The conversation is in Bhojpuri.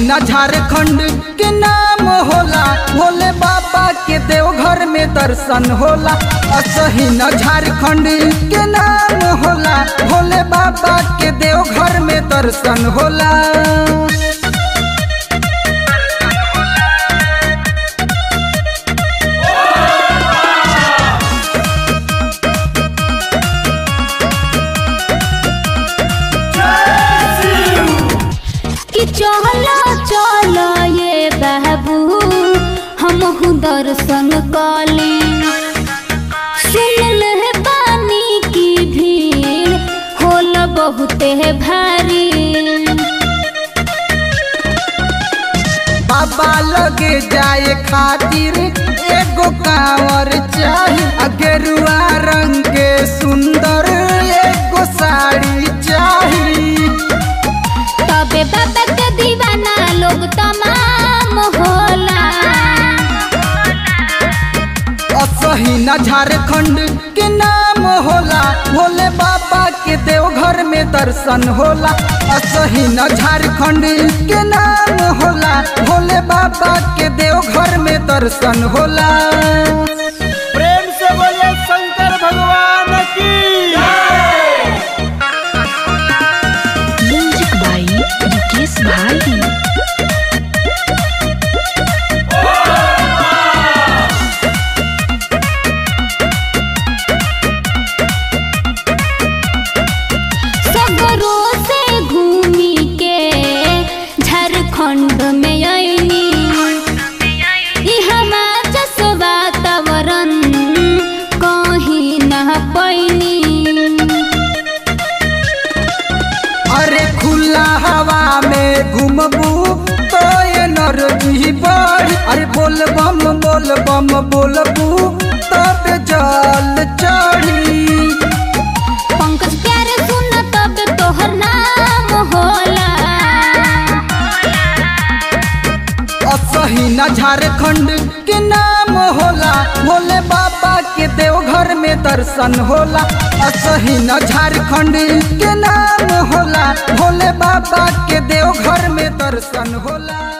असहीना झारखंड के नाम होला भोले बाबा के देवघर में दर्शन होला असहीना झारखंड के नाम होला भोले बाबा के देवघर में दर्शन होला कि चलो चलो ये बाबू हम दर्शन कली सुन ले पानी की भीड़ होला बहुते भारी बाबा लगे जाए खातिर एगो कांवर चाही आ गेरुआ रंग के सुंदर एगो साड़ी चाही तबे बाबा के दीवाना लोग तमाम होला असहीना झारखंड के नाम होला भोले बाबा के देवघर में दर्शन होला असहीना झारखंड के नाम होला भोले बाबा के देवघर में दर्शन होला प्रेम से बोले शंकर भगवान की म्यूजिक बाई रिकेश भाई सगरों से घूमी के झारखंड में आईनी इहवा जस वातावरण कहीं न पैनी अरे खुला हवा में घूमबू तो एनर्जी बढ़ अरे बोल बम बोल बम बोलबू तब जल चढ़ी पंकज प्यारे सुन तब तोहर नाम होला असहीना झारखंड के नाम होला भोले बाबा के देवघर में दर्शन होला असहीना झारखंड के नाम होला भोले बाबा के देवघर में दर्शन होला